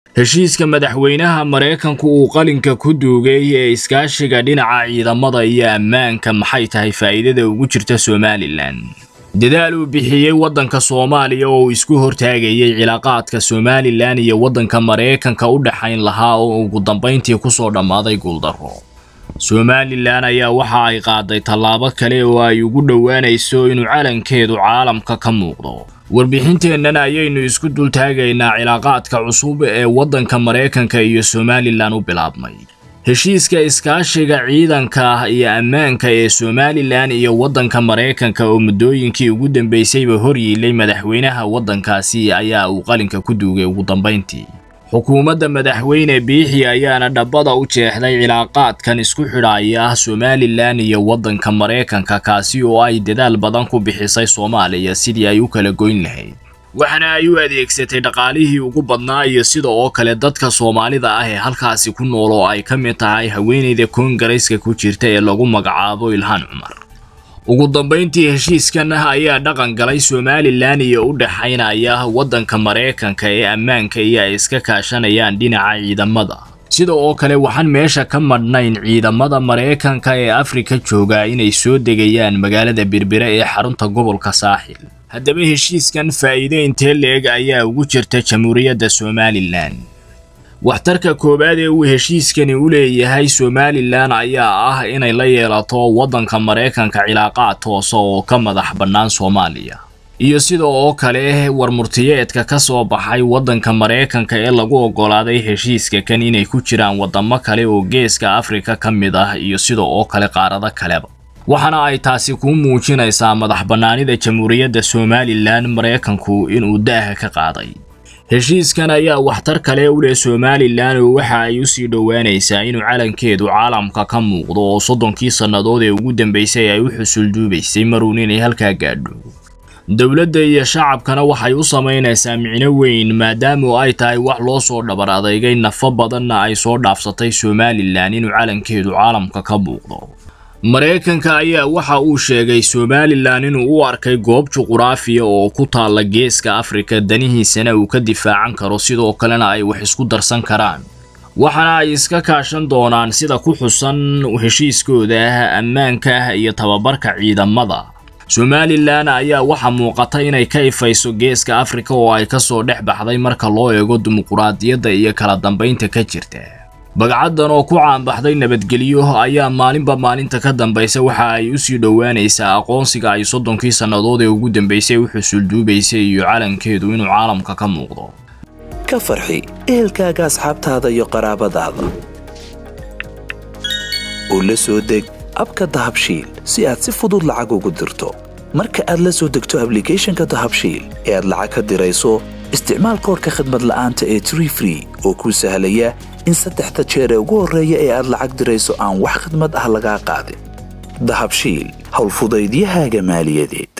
heshiiska madaxweynaha maraykanku uu qalinka ku duugay ee iskaashiga dhinaca ciidamada iyo ammaanka maxay tahay faa'iidada ugu jirta somalilan dadaal uu bixiyey waddanka soomaaliya oo uu isku hortaagayay cilaaqaadka somalilan iyo waddanka maraykanka u dhexayn lahaa oo ugu dambayntii kusoo dhammaaday guuldarro somalilan ayaa waxa ay qaaday tallaabo kale oo ay ugu dhowaanayso inuu calankeedu caalamka ka muuqdo warbixinteennan ayaynu isku dultaagaynaa cilaaqaadka cusub ee waddanka maraykanka iyo somalilan u bilaabmay heshiiska iskaashiga ciidanka iyo ammaanka ee somalilan iyo waddanka maraykanka oo muddooyinkii ugu dambaysayba hor yiilay madaxweynaha waddankaasi ayaa uu qalinka ku duugay ugu dambayntii xukuumadda madaxweyne biixi ayaana dhabbada u jeexday cilaaqaadkan isku xidhaaya somalilan iyo waddanka maraykanka kaasi oo ay dadaal badan ku bixisay soomaaliya sidii ay u kala goyn lahayd waxaana ay u adeegsatay dhaqaalihii ugu badnaa iyo sida oo kale dadka soomaalida ah ee halkaasi ku nool oo ay ka mid tahay haweenayda koongareyska ku jirta ee lagu magacaabo ilhaan cumar ugu dambayntii heshiiskan ayaa dhaqan galay somalilan iyo u dhexaynaya waddanka maraykanka ee ammaanka iyo ay iska kaashanayaan dhinaca ciidamada sida oo kale waxaan meesha ka madhnayn ciidamada maraykanka ee afrika jooga inay soo degayaan magaalada berbere ee xarunta gobolka saaxil haddaba heshiiskan faa'iide intee leeg ayaa ugu jirta jamhuuriyadda somalilan waxtarka koowaad ee uu heshiiskani u leeyahay somalilan ayaa ah inay la yeelato waddanka maraykanka cilaaqaad toosa oo ka madax bannaan soomaaliya iyo sida oo kale warmurtiyeedka ka soo baxay waddanka maraykanka ee lagu oggolaaday heshiiska kan inay ku jiraan waddamo kale oo geeska afrika ka mid ah iyo sida oo kale qaarado kaleba waxaana ay taasi kuu muujinaysaa madax bannaanida jamhuuriyadda somalilan maraykanku inuu daaha ka qaaday heshiiskan ayaa waxtar kale u leh somalilan oo waxa ay usii dhowaanaysaa inuu calankeedu caalamka ka muuqdo oo soddonkii sannadood ee ugu dambaysay ay u xusulduubaysay maruun inay halkaa gaadho dowladda iyo shacabkana waxay u samaynaysaa micno weyn maadaama ay tahay wax loo soo dhabar adeygay nafo badanna ay soo dhaafsatay somalilan inuu calankeedu caalamka ka muuqdo maraykanka ayaa waxa uu sheegay somalilan inuu u arkay goob juquraafiya oo ku taalla geeska afrika danihiisana uu ka difaacan karo sidoo kalena ay wax isku darsan karaan waxaana ay iska kaashan doonaan sida ku xusan heshiiskooda ammaanka iyo tababarka ciidamada somalilan ayaa waxaa muuqata inay ka ifayso geeska afrika oo ay kasoo dhex baxday marka loo eego dimuquraadiyadda iyo kala dambaynta ka jirta bagcaddan oo ku caanbaxday nabadgelyo ayaa maalinba maalinta ka dambaysa waxa ay usii dhowaanaysaa aqoonsiga ay soddonkii sannadood ee ugu dambaysay u xusulduubaysay iyo calankeedu inuu caalamka ka muuqdo ka farxi ehelkaaga asxaabtaada iyo qaraabadaada oo la soo deg abka dahabshiil si aad si fudud lacag ugu dirto marka aad la soo degto ablicathonka dahabshiil ee aad lacag ka dirayso isticmaal koorka khadmad la'aanta ee tree free oo kuu sahlaya in saddexda jeer ee ugu horreeya ee aad lacag dirayso aan wax khadmad ah lagaa qaadin dahabshiil howlfudaydiyahaaga maaliyadeed